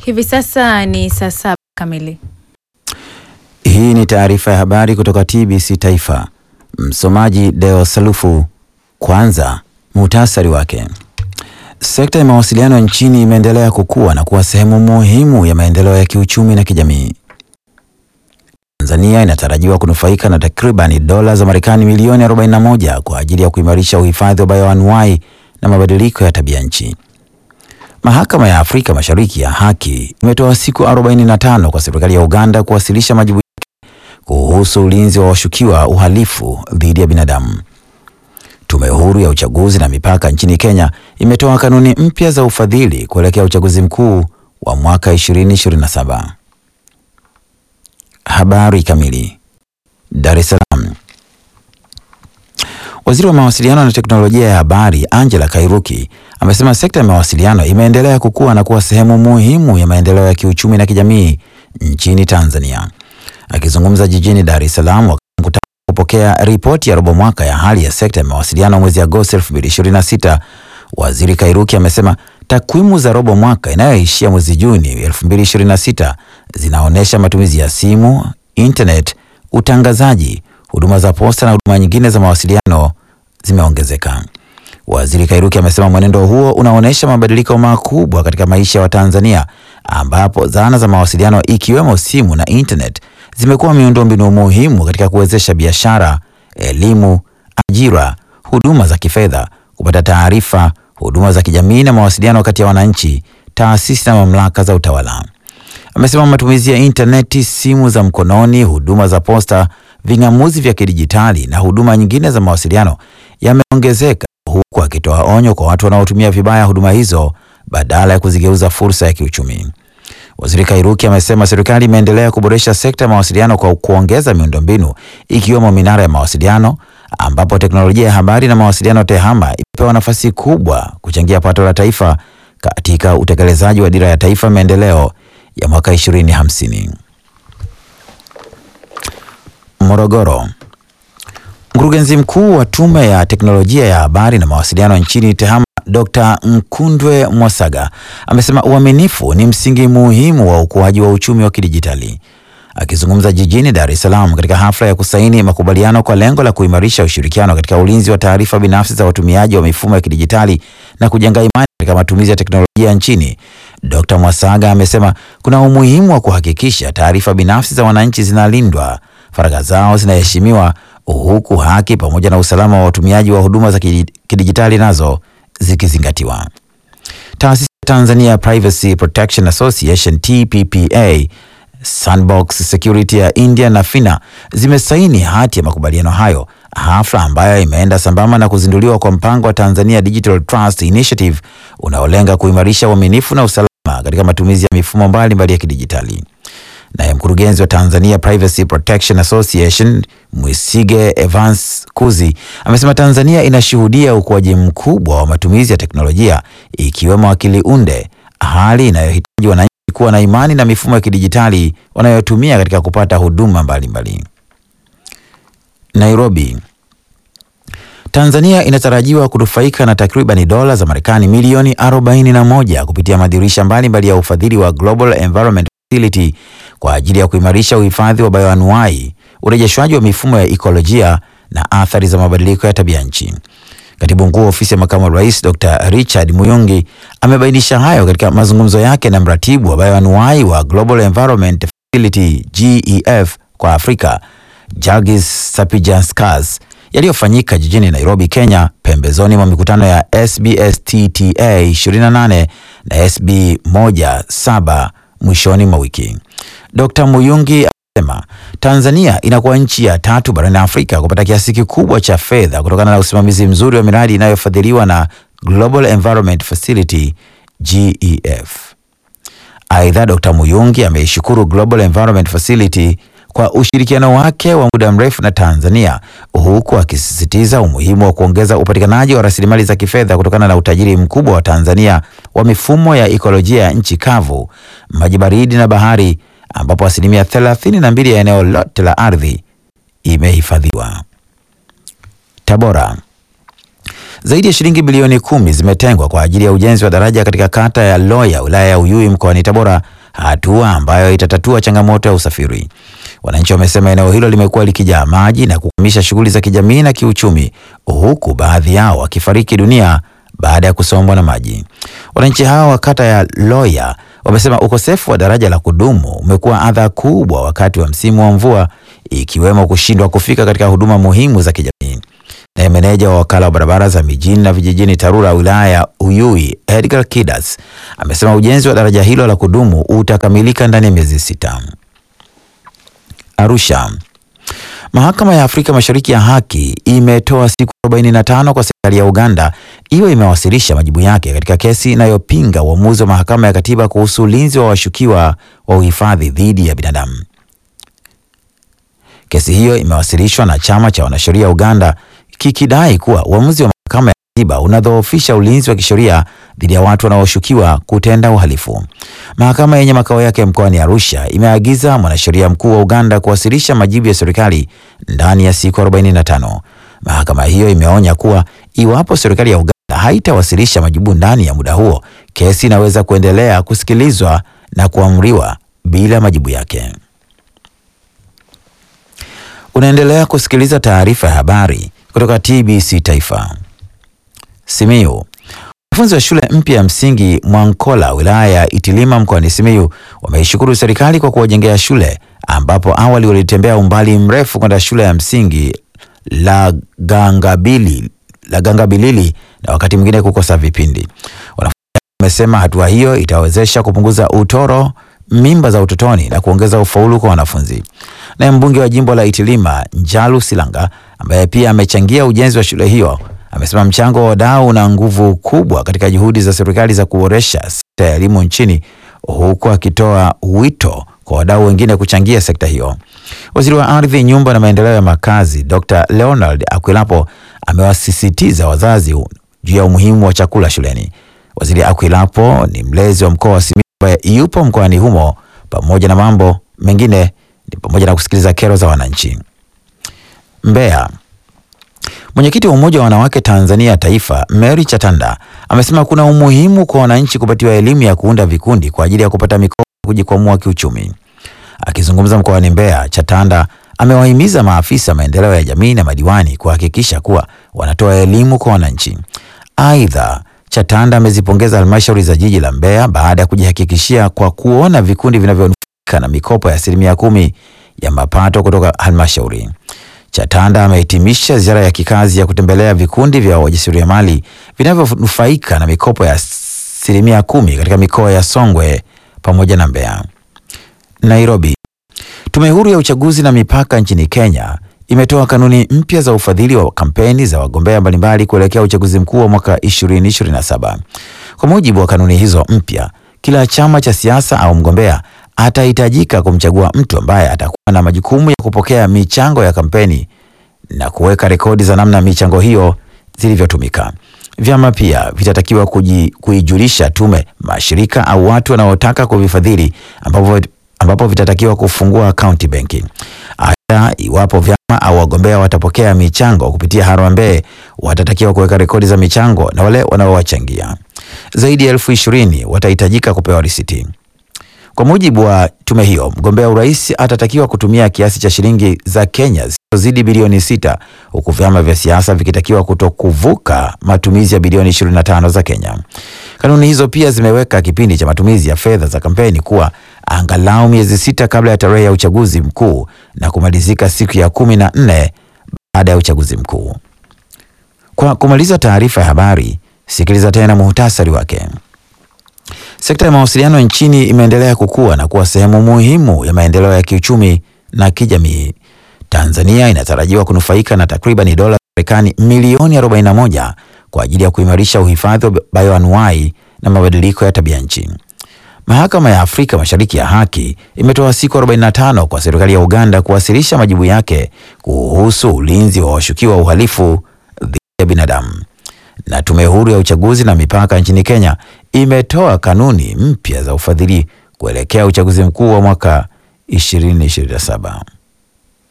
Hivi sasa ni saa saba kamili. Hii ni taarifa ya habari kutoka TBC Taifa. Msomaji Deo Salufu. Kwanza muhtasari wake. Sekta ya mawasiliano nchini imeendelea kukua na kuwa sehemu muhimu ya maendeleo ya kiuchumi na kijamii. Tanzania inatarajiwa kunufaika na takribani dola za Marekani milioni 41 kwa ajili ya kuimarisha uhifadhi wa bayoanuai na mabadiliko ya tabia nchi. Mahakama ya Afrika Mashariki ya Haki imetoa siku 45 kwa serikali ya Uganda kuwasilisha majibu yake kuhusu ulinzi wa washukiwa uhalifu dhidi ya binadamu. Tume huru ya uchaguzi na mipaka nchini Kenya imetoa kanuni mpya za ufadhili kuelekea uchaguzi mkuu wa mwaka 2027. Habari kamili. Dar es Salaam. Waziri wa mawasiliano na teknolojia ya habari Angela Kairuki amesema sekta ya mawasiliano imeendelea kukua na kuwa sehemu muhimu ya maendeleo ya kiuchumi na kijamii nchini Tanzania. Akizungumza jijini Dar es Salaam wakati mkutano kupokea ripoti ya robo mwaka ya hali ya sekta ya mawasiliano mwezi Agosti 2026, Waziri Kairuki amesema takwimu za robo mwaka inayoishia mwezi Juni 2026 zinaonyesha matumizi ya simu, internet, utangazaji, huduma za posta na huduma nyingine za mawasiliano zimeongezeka. Waziri Kairuki amesema mwenendo huo unaonyesha mabadiliko makubwa katika maisha ya Watanzania ambapo zana za mawasiliano ikiwemo simu na internet zimekuwa miundombinu muhimu katika kuwezesha biashara, elimu, ajira, huduma za kifedha, kupata taarifa, huduma za kijamii na mawasiliano kati ya wananchi, taasisi na mamlaka za utawala. Amesema matumizi ya intaneti, simu za mkononi, huduma za posta, ving'amuzi vya kidijitali na huduma nyingine za mawasiliano yameongezeka, huku akitoa onyo kwa watu wanaotumia vibaya huduma hizo badala ya kuzigeuza fursa ya kiuchumi. Waziri Kairuki amesema serikali imeendelea kuboresha sekta ya mawasiliano kwa kuongeza miundombinu ikiwemo minara ya mawasiliano ambapo teknolojia ya habari na mawasiliano TEHAMA imepewa nafasi kubwa kuchangia pato la taifa katika utekelezaji wa dira ya taifa maendeleo ya mwaka 2050. Morogoro. Mkurugenzi mkuu wa Tume ya Teknolojia ya Habari na Mawasiliano nchini TEHAMA Dr. Nkundwe Mwasaga amesema uaminifu ni msingi muhimu wa ukuaji wa uchumi wa kidijitali. Akizungumza jijini Dar es Salaam katika hafla ya kusaini makubaliano kwa lengo la kuimarisha ushirikiano katika ulinzi wa taarifa binafsi za watumiaji wa mifumo ya kidijitali na kujenga imani katika matumizi ya teknolojia nchini, Dr. Mwasaga amesema kuna umuhimu wa kuhakikisha taarifa binafsi za wananchi zinalindwa, faragha zao zinaheshimiwa, huku haki pamoja na usalama wa watumiaji wa huduma za kidijitali nazo zikizingatiwa. Taasisi ya Tanzania Privacy Protection Association TPPA, Sandbox Security ya India na Fina zimesaini hati ya makubaliano hayo, hafla ambayo imeenda sambamba na kuzinduliwa kwa mpango wa Tanzania Digital Trust Initiative unaolenga kuimarisha uaminifu na usalama katika matumizi ya mifumo mbalimbali mbali ya kidijitali. Naye mkurugenzi wa Tanzania Privacy Protection Association Mwisige Evans Kuzi amesema Tanzania inashuhudia ukuaji mkubwa wa matumizi ya teknolojia ikiwemo akili unde, hali inayohitaji wananchi kuwa na imani na mifumo ya kidijitali wanayotumia katika kupata huduma mbalimbali mbali. Nairobi. Tanzania inatarajiwa kunufaika na takribani dola za Marekani milioni 41 kupitia madirisha mbalimbali ya ufadhili wa Global Environment Facility kwa ajili ya kuimarisha uhifadhi wa bayoanuai, urejeshwaji wa mifumo ya ikolojia na athari za mabadiliko ya tabia nchi. Katibu mkuu wa ofisi ya makamu wa rais Dr. Richard Muyungi amebainisha hayo katika mazungumzo yake na mratibu wa bayoanuai wa Global Environment Facility GEF kwa Afrika Jagis Sapijanskas yaliyofanyika jijini Nairobi, Kenya, pembezoni mwa mikutano ya SBSTTA 28 na SB 17 mwishoni mwa wiki. Dr. Muyungi amesema Tanzania inakuwa nchi ya tatu barani Afrika kupata kiasi kikubwa cha fedha kutokana na usimamizi mzuri wa miradi inayofadhiliwa na Global Environment Facility GEF. Aidha, Dr. Muyungi ameishukuru Global Environment Facility kwa ushirikiano wake wa muda mrefu na Tanzania huku akisisitiza umuhimu wa kuongeza upatikanaji wa rasilimali za kifedha kutokana na utajiri mkubwa wa Tanzania wa mifumo ya ikolojia ya nchi kavu, maji baridi na bahari ambapo asilimia thelathini na mbili ya eneo lote la ardhi imehifadhiwa. Tabora. Zaidi ya shilingi bilioni kumi zimetengwa kwa ajili ya ujenzi wa daraja katika kata ya Loya wilaya ya Uyui mkoani Tabora hatua ambayo itatatua changamoto ya usafiri. Wananchi wamesema eneo hilo limekuwa likijaa maji na kukwamisha shughuli za kijamii na kiuchumi, huku baadhi yao wakifariki dunia baada ya kusombwa na maji. Wananchi hao wa kata ya Loya wamesema ukosefu wa daraja la kudumu umekuwa adha kubwa wakati wa msimu wa mvua, ikiwemo kushindwa kufika katika huduma muhimu za kijamii. Naye meneja wa wakala wa barabara za mijini na vijijini TARURA wilaya ya Uyui Edgar Kidas amesema ujenzi wa daraja hilo la kudumu utakamilika ndani ya miezi sita. Arusha. Mahakama ya Afrika Mashariki ya Haki imetoa siku 45 kwa serikali ya Uganda iwe imewasilisha majibu yake katika kesi inayopinga uamuzi wa mahakama ya katiba kuhusu ulinzi wa washukiwa wa uhifadhi dhidi ya binadamu. Kesi hiyo imewasilishwa na chama cha wanasheria Uganda kikidai kuwa uamuzi wa mahakama ya katiba unadhoofisha ulinzi wa kisheria dhidi ya watu wanaoshukiwa kutenda uhalifu. Mahakama yenye makao yake mkoani Arusha imeagiza mwanasheria mkuu wa Uganda kuwasilisha majibu ya serikali ndani ya siku 45. Mahakama hiyo imeonya kuwa iwapo serikali ya Uganda haitawasilisha majibu ndani ya muda huo, kesi inaweza kuendelea kusikilizwa na kuamriwa bila majibu yake. Unaendelea kusikiliza taarifa ya habari kutoka TBC Taifa. Simiyu. Wanafunzi wa shule mpya ya msingi Mwankola wilaya ya Itilima mkoani Simiyu wameishukuru serikali kwa kuwajengea shule ambapo awali walitembea umbali mrefu kwenda shule ya msingi la Gangabili, la Gangabilili na wakati mwingine kukosa vipindi. Wanafunzi wamesema hatua hiyo itawezesha kupunguza utoro, mimba za utotoni na kuongeza ufaulu kwa wanafunzi. Naye mbunge wa jimbo la Itilima Njalu Silanga ambaye pia amechangia ujenzi wa shule hiyo amesema mchango wa wadau una nguvu kubwa katika juhudi za serikali za kuboresha sekta ya elimu nchini, huku akitoa wito kwa wadau wengine kuchangia sekta hiyo. Waziri wa Ardhi, Nyumba na Maendeleo ya Makazi Dr. Leonard Akwilapo amewasisitiza wazazi juu ya umuhimu wa chakula shuleni. Waziri Akwilapo ni mlezi wa mkoa wa Simiyu ambaye yupo mkoani humo, pamoja na mambo mengine ni pamoja na kusikiliza kero za wananchi. Mbeya. Mwenyekiti wa Umoja wa Wanawake Tanzania Taifa, Mary Chatanda, amesema kuna umuhimu kwa wananchi kupatiwa elimu ya kuunda vikundi kwa ajili ya kupata mikopo ya kujikwamua kiuchumi. Akizungumza mkoani Mbeya, Chatanda amewahimiza maafisa maendeleo ya jamii na madiwani kuhakikisha kuwa wanatoa elimu kwa wananchi. Aidha, Chatanda amezipongeza halmashauri za jiji la Mbeya baada ya kujihakikishia kwa kuona vikundi vinavyonufaika na mikopo ya asilimia kumi ya mapato kutoka halmashauri. Chatanda amehitimisha ziara ya kikazi ya kutembelea vikundi vya wajasiriamali vinavyonufaika na mikopo ya asilimia kumi katika mikoa ya Songwe pamoja na Mbeya. Nairobi. Tume huru ya uchaguzi na mipaka nchini Kenya imetoa kanuni mpya za ufadhili wa kampeni za wagombea mbalimbali kuelekea uchaguzi mkuu wa mwaka 2027. Kwa mujibu wa kanuni hizo mpya, kila chama cha siasa au mgombea atahitajika kumchagua mtu ambaye atakuwa na majukumu ya kupokea michango ya kampeni na kuweka rekodi za namna michango hiyo zilivyotumika. Vyama pia vitatakiwa kuji, kuijulisha tume mashirika au watu wanaotaka kuvifadhili ambapo, ambapo vitatakiwa kufungua akaunti benki. Aidha, iwapo vyama au wagombea watapokea michango kupitia harambee, watatakiwa kuweka rekodi za michango na wale wanaowachangia. Zaidi ya elfu ishirini watahitajika kupewa risiti. Kwa mujibu wa tume hiyo, mgombea urais atatakiwa kutumia kiasi cha shilingi za Kenya zisizozidi bilioni sita huku vyama vya siasa vikitakiwa kutokuvuka matumizi ya bilioni 25 za Kenya. Kanuni hizo pia zimeweka kipindi cha matumizi ya fedha za kampeni kuwa angalau miezi sita kabla ya tarehe ya uchaguzi mkuu na kumalizika siku ya kumi na nne baada ya uchaguzi mkuu. Kwa kumaliza taarifa ya habari, sikiliza tena muhtasari wake. Sekta ya mawasiliano nchini imeendelea kukua na kuwa sehemu muhimu ya maendeleo ya kiuchumi na kijamii. Tanzania inatarajiwa kunufaika na takriban dola Marekani milioni 41 kwa ajili ya kuimarisha uhifadhi wa bioanuwai na mabadiliko ya tabia nchi. Mahakama ya Afrika Mashariki ya Haki imetoa siku 45 kwa serikali ya Uganda kuwasilisha majibu yake kuhusu ulinzi wa washukiwa wa uhalifu dhidi ya binadamu. Na tume huru ya uchaguzi na mipaka nchini Kenya imetoa kanuni mpya za ufadhili kuelekea uchaguzi mkuu wa mwaka 2027.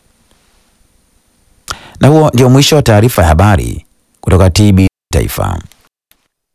Na huo ndio mwisho wa taarifa ya habari kutoka TB Taifa.